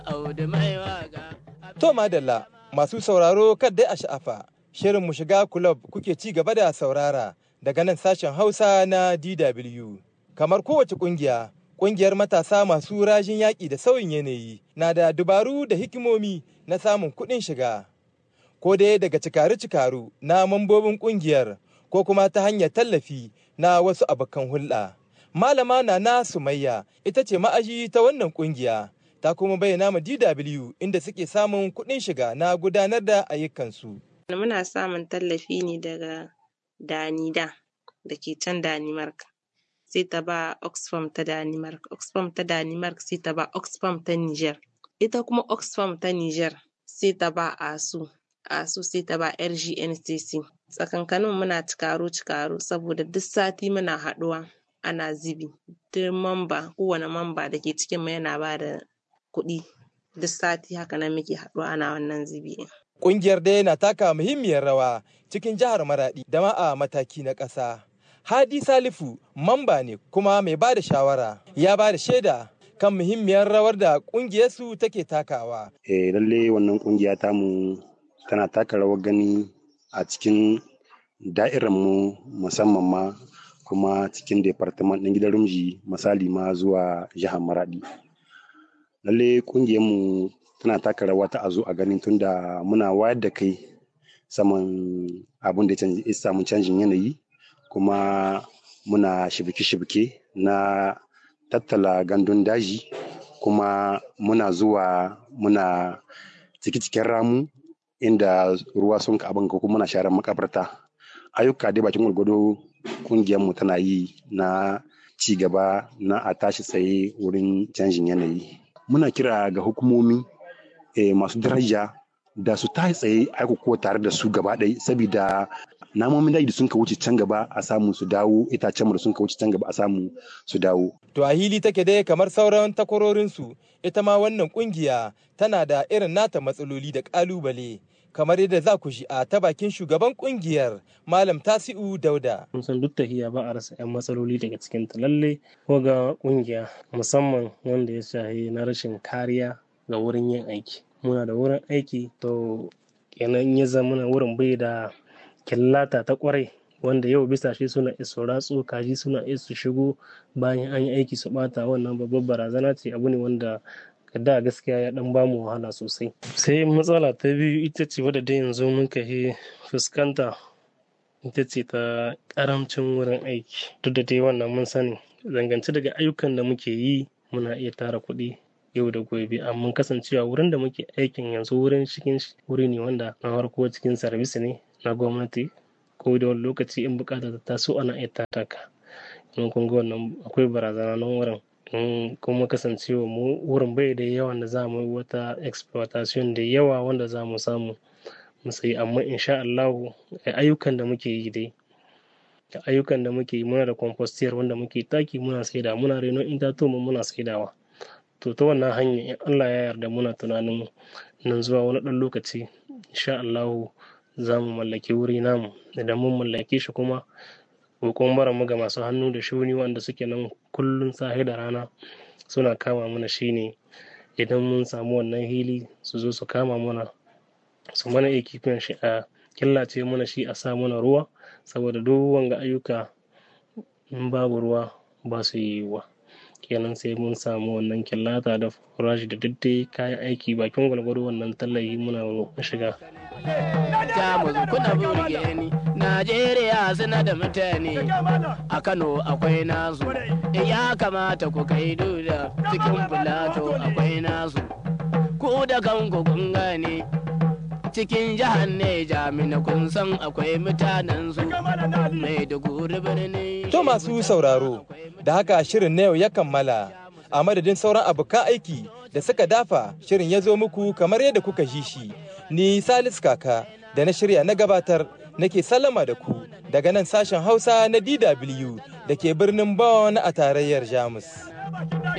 To madalla masu sauraro dai a sha'afa shirin mu shiga kulob kuke ci gaba da saurara daga nan sashen Hausa na DW. Kamar kowace kungiya, kungiyar matasa masu rajin yaƙi da sauyin yanayi na da dubaru da hikimomi na samun kuɗin shiga. Ko dai daga cikaru-cikaru na mambobin kungiyar ko kuma ta hanyar tallafi na wasu abokan hulɗa. Malama Nana Sumayya ita ce ma'aji ta wannan kungiya. ta kuma bayyana ma DW inda suke samun kuɗin shiga na gudanar da ayyukansu. Muna samun tallafi ne daga Danida da ke can Danimark. Sai ta ba Oxfam ta Danimark, Oxfam ta Danimark sai ta ba Oxfam ta Niger. Ita kuma Oxfam ta Niger sai ta ba ASU, ASU sai ta ba RGNCC. Tsakankanin muna cikaro-cikaro saboda duk sati muna haɗuwa ana zibi. Duk mamba, kowane mamba da ke cikin mu yana ba da kuɗi duk sati haka nan muke haɗuwa ana wannan zubi. Ƙungiyar dai na taka muhimmiyar rawa cikin jihar Maraɗi da ma a mataki na ƙasa. Hadi Salifu mamba ne kuma mai ba da shawara ya ba da shaida kan muhimmiyar rawar da ƙungiyarsu take takawa. Eh lalle wannan ƙungiya tamu tana taka rawar gani a cikin da'irar mu musamman ma kuma cikin departament ɗin gidan rumji misali ma zuwa jihar Maraɗi. lalle mu tana taka rawa ta a zo a ganin tunda muna wayar da kai saman abin da ya samu canjin yanayi kuma muna shibike-shibike na tattala gandun daji kuma muna zuwa muna ciki-cikin ramu inda ruwa sun ka abin kuma muna sharar makabarta ayyuka dai bakin gwargwado mu tana yi na ci gaba na a tashi tsaye wurin canjin yanayi muna kira ga hukumomi eh, masu daraja da su ta tsaye aiko tare da su gaba ɗaya saboda namomin daji da sun ka wuce can gaba a samu su dawo itacen da sun ka wuce can gaba a samu su dawo. To a hili take dai kamar sauran takwarorinsu ita ma wannan kungiya tana da irin nata matsaloli da ƙalubale. kamar yadda za ku shi a ta bakin shugaban kungiyar malam tasi'u dauda mun san duk tahiya ba a rasa 'yan matsaloli daga cikin ta lalle ko ga kungiya musamman wanda ya shahi na rashin kariya ga wurin yin aiki muna da wurin aiki to kenan ya zama wurin bai da killata ta kwarai wanda yau bisa shi suna iso ratsu kaji suna iso shigo bayan an yi aiki su bata wannan babbar barazana ce abu ne wanda da gaskiya ya dan bamu wahala sosai sai matsala ta biyu ita ce wadda da yanzu muka yi fuskanta ita ce ta karamcin wurin aiki duk da dai wannan mun sani zangance daga ayyukan da muke yi muna iya tara kuɗi yau da gobe amma kasancewa wurin da muke aikin yanzu wurin cikin wuri ne wanda na farko cikin sarbis ne na gwamnati ko da wani lokaci in bukata ta taso ana iya taka in kun ga wannan akwai barazana nan wurin kuma kasancewa mu wurin bai da yawan da za mu yi wata exploitation da yawa wanda za mu samu mu sayi amma insha Allah ayyukan da muke yi dai ayyukan da muke yi muna da compostiyar wanda muke taki muna saida muna reno itatuwa muna saidawa to ta wannan hanya in Allah ya yarda muna tunanin nan zuwa wani ɗan lokaci insha Allah za mu mallaki wuri namu idan mun mallake shi kuma kokon bara mu ga masu hannu da shuni wanda suke nan kullum sahi da rana suna kama mana shine idan mun samu wannan hili su zo su kama mana su mana ekipin shi a killace mana shi a sa mana ruwa saboda duk wanga ayyuka in babu ruwa ba su yiwuwa kenan sai mun samu wannan killata da furashi da daddai kayan aiki bakin gwalgwado wannan tallafi muna shiga Jamus kuna burge ni Najeriya suna da mutane a Kano akwai nasu ya kamata ku kai duda cikin Filato akwai nasu ku da kanku kun gane cikin jihar Neja mina kun san akwai mutanen su mai da birni. To masu sauraro, da haka shirin na yau ya kammala a madadin sauran abokan aiki da suka dafa shirin ya zo muku kamar yadda kuka ji shi. Ni Salis Kaka da na shirya na gabatar nake sallama da ku daga nan sashen Hausa na DW da ke birnin Bonn a tarayyar Jamus.